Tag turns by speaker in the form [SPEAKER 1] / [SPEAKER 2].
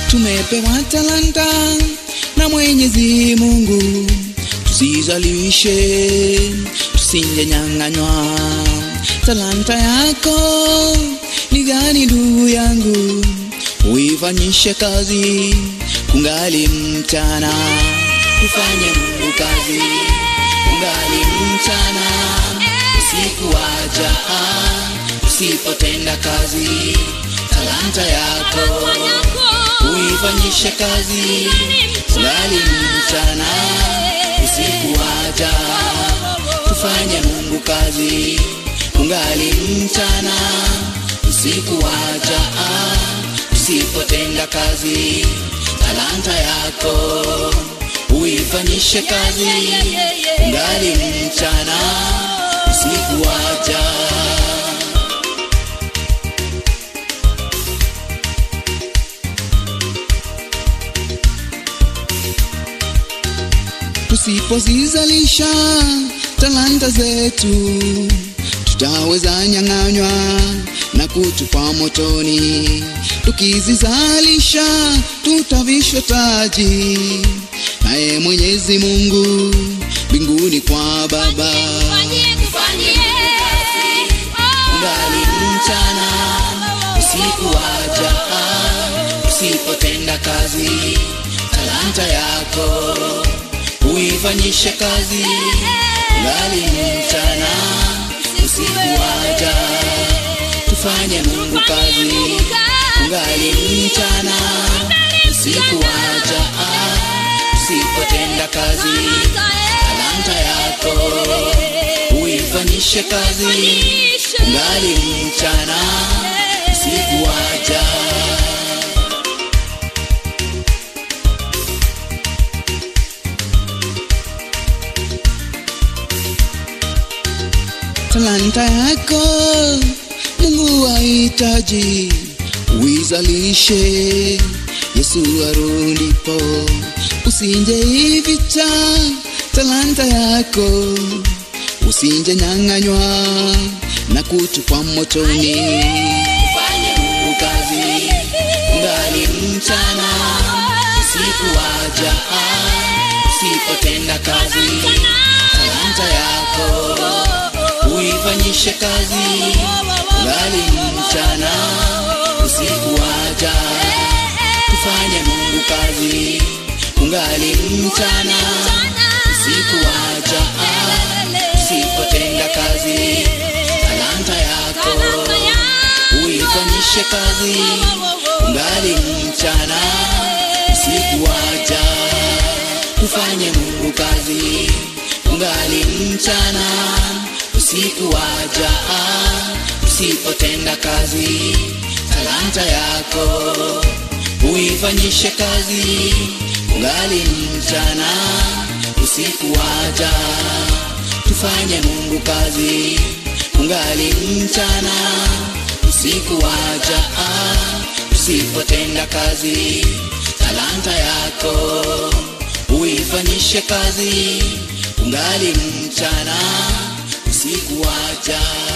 [SPEAKER 1] tumepewa talanta na Mwenyezi Mungu, tusizalishe, tusingenyang'anywa. Talanta yako ni gani ndugu yangu? Uifanyishe kazi kungali mchana, tufanye Mungu kazi kungali mchana, usiku waja, usipotenda kazi talanta yako uifanyishe kazi kungali mchana, usiku waja, tufanye Mungu kazi kungali mchana, usiku waja, usipotenda kazi talanta yako uifanyishe kazi kungali mchana, usiku waja. Tusipozizalisha talanta zetu, tutaweza nyang'anywa na kutupwa motoni. Tukizizalisha tutavishwa taji naye Mwenyezi Mungu mbinguni kwa Baba. Ngali mchana, usiku waja, usipotenda kazi talanta yako uifanyishe kazi ngali mchana, usiku waja, tufanye Mungu kazi ngali mchana, usiku waja, usipotenda kazi talanta yako uifanyishe kazi ngali mchana, usiku waja. talanta yako Mungu ahitaji uizalishe, Yesu arudipo, usinje ivicha talanta yako, usinje nyang'anywa na kutupwa motoni. Fanye Mungu kazi ngali mchana, usiku waja, usipotenda kazi talanta yako uifanyishe kazi ngali mchana, usiku waja, tufanye Mungu kazi kungali mchana, usiku waja, usipotenda kazi talanta yako uifanyishe kazi kungali mchana, usiku waja, tufanye Mungu kazi kungali mchana usiku waja, usipotenda kazi talanta yako uifanyishe kazi kungali mchana, usiku waja, tufanye Mungu kazi kungali mchana, usiku waja, usipotenda kazi talanta yako uifanyishe kazi kungali mchana usiku waja